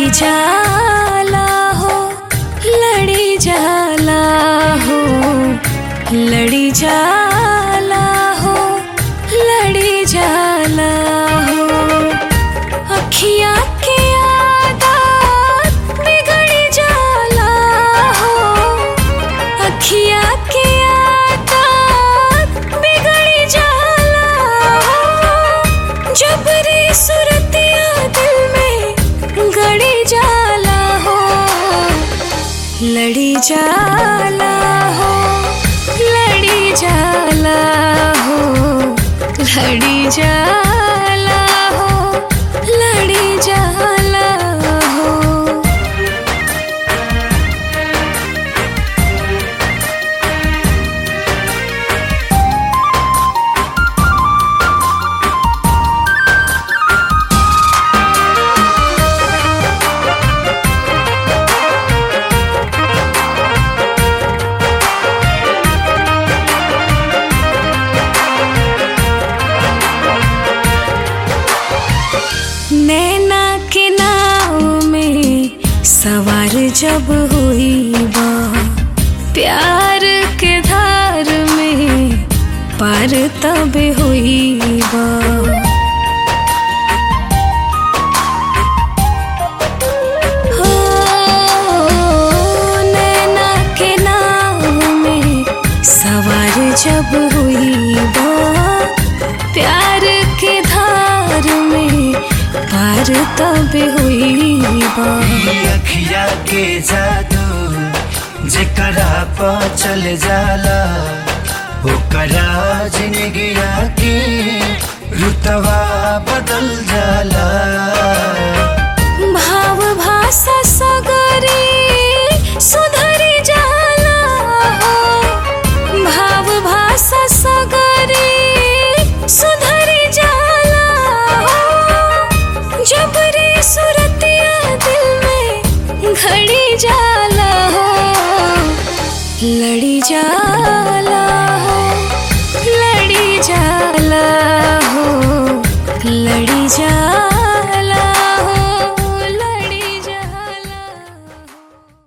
लड़ी जाला हो लड़ी जाला हो लड़ी जाला हो लड़ी जाला हो अखियाँ के आदत बिगड़ जाला हो अखियाँ के आदत बिगड़ जाला हो जबरी सुरतिया दिल में गड़ी जाला हो लड़ी जाला हो लड़ी जाला हो लड़ी जाला हो लड़ी जाला हो नैना के नाव में सवार जब हुई बा प्यार के धार में पार तब हुई बा हो, नैना के नाव में सवार जब हुई बा प्यार के धार में पार तब हुई बा अखिया के जादू जेकरा पा चल जाला ओकरा जिंदगिया के रुतवा बदल जाला भाव भाषा सगरी सुधरी जाला हो भाव भाषा सगरी सुधरी जाला हो जबरी सुरतिया दिल में घड़ी जाला हो लड़ी जाला